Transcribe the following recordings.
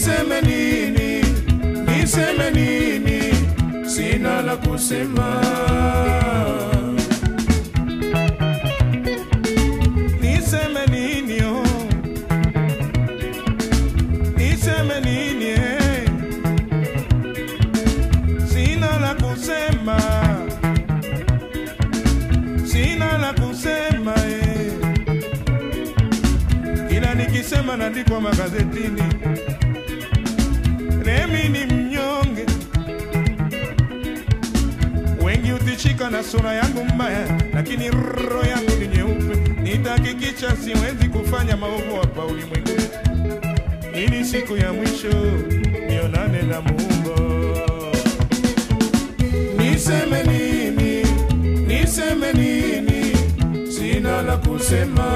niseme nini, niseme nini, sina la kusema. Niseme nini oh, niseme nini eh, sina la kusema, sina la kusema eh. Kila nikisema naandikwa magazetini, Remi ni mnyonge, wengi utishika na sura yangu mbaya, lakini roho yangu ni nyeupe. Nitahakikisha siwezi kufanya maovu hapa ulimwenguni, ili siku ya mwisho nionane na Muumba. Niseme nini, niseme nini, sina la kusema.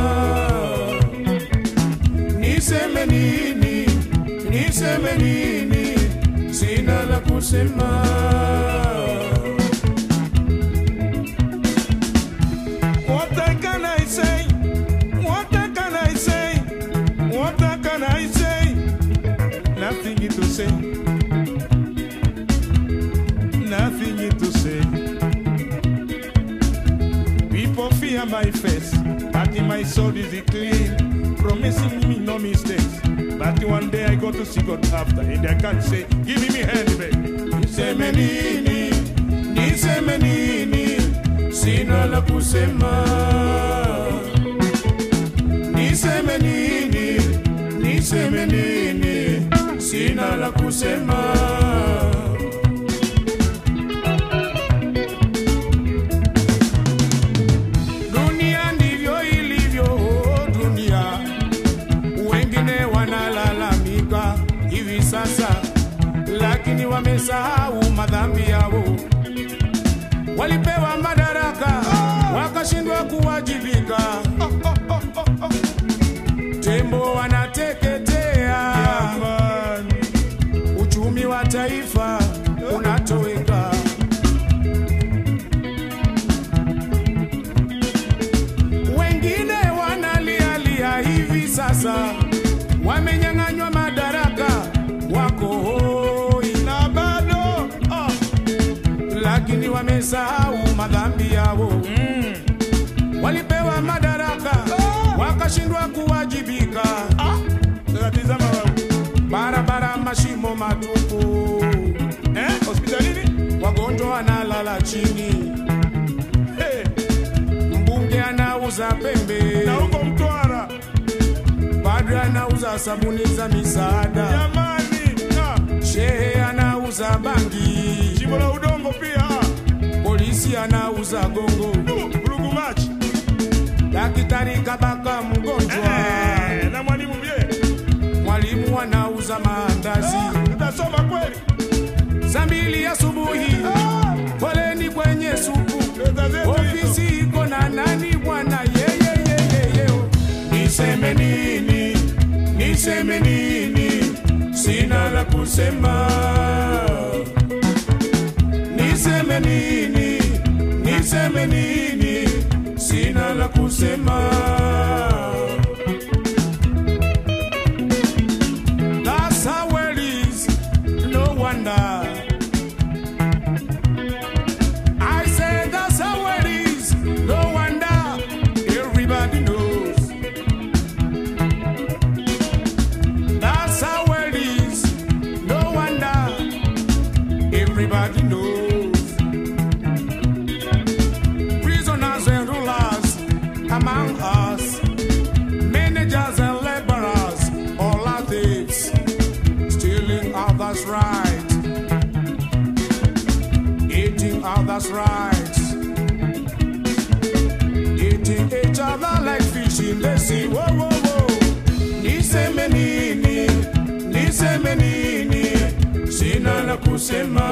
Niseme nini, niseme nini, sina la kusema. What can I say? What can I say? What can I say? Nothing to say. Nothing to say. People fear my face, but in my soul is it clean, promising me no mistakes. But one day I go to see God after, and I can't say, give me hand, baby. Niseme nini, niseme nini, sina la kusema. Niseme nini, niseme nini, sina la kusema. Dunia ndivyo ilivyo, dunia. Wengine wanalalamika hivi sasa, lakini wamesahau madhambi yao. Walipewa madaraka wakashindwa kuwajibika. Tembo wanateketea, uchumi wa taifa unatoweka. Wengine wanalialia hivi sasa, wamenyang'anywa madaraka, wako hoi na bado ah, lakini wamesahau madhambi yao mm. Walipewa madaraka wakashindwa kuwajibika ah. Tazama barabara, mashimo matupu eh? Hospitalini wagonjwa wanalala chini hey mbunge anauza pembe na huko Mtwara, padre anauza sabuni za misaada, jamani, shehe anauza bangi, jimbo la udongo pia, polisi anauza gongo, vurugu machi, daktari kabaka mgonjwa eh, na mwalimu bie, mwalimu anauza maandazi, tutasoma kweli saa mbili asubuhi, poleni kwenye supu, ofisi iko na nani bwana? Yeyeyeyeye, niseme nini? Niseme nini? Sina la kusema. Niseme nini? Niseme nini? Sina la kusema. That's how it is. No wonder. I say that's how it is. No wonder everybody knows. That's how it is. No wonder everybody knows. Prisoners and rulers among us, managers and laborers, all are thieves, stealing others' rights, eating others' rights, eating each other like fish in the sea. Whoa, whoa, whoa. Niseme nini, niseme nini, sina la kusema.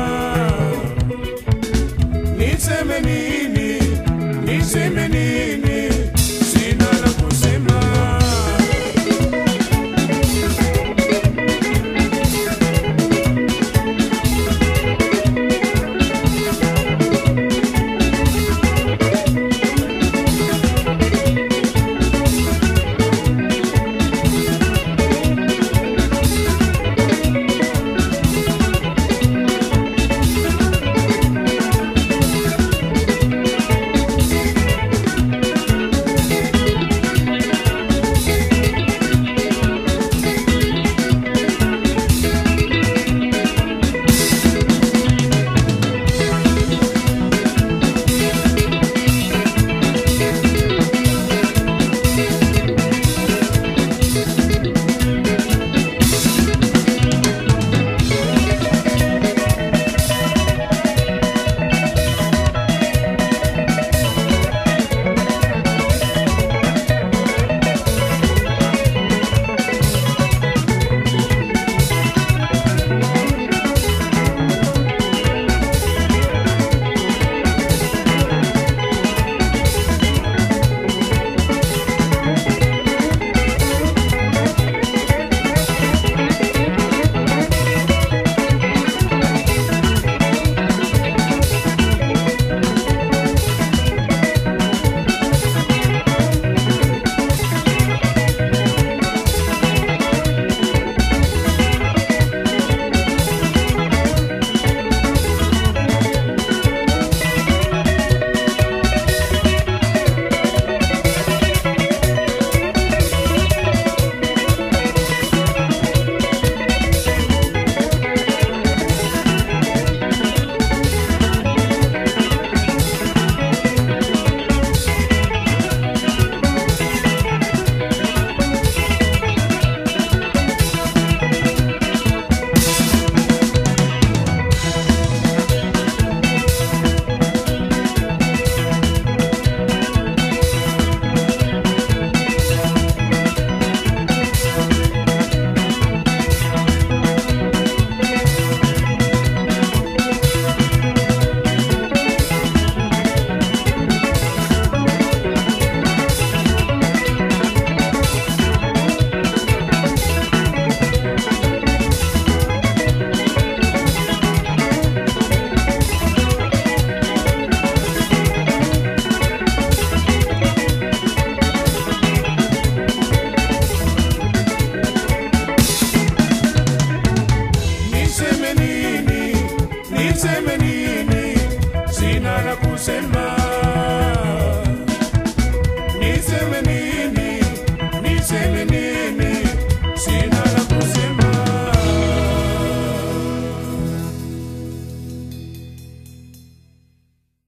Niseme nini, niseme nini, sina la kusema. kusema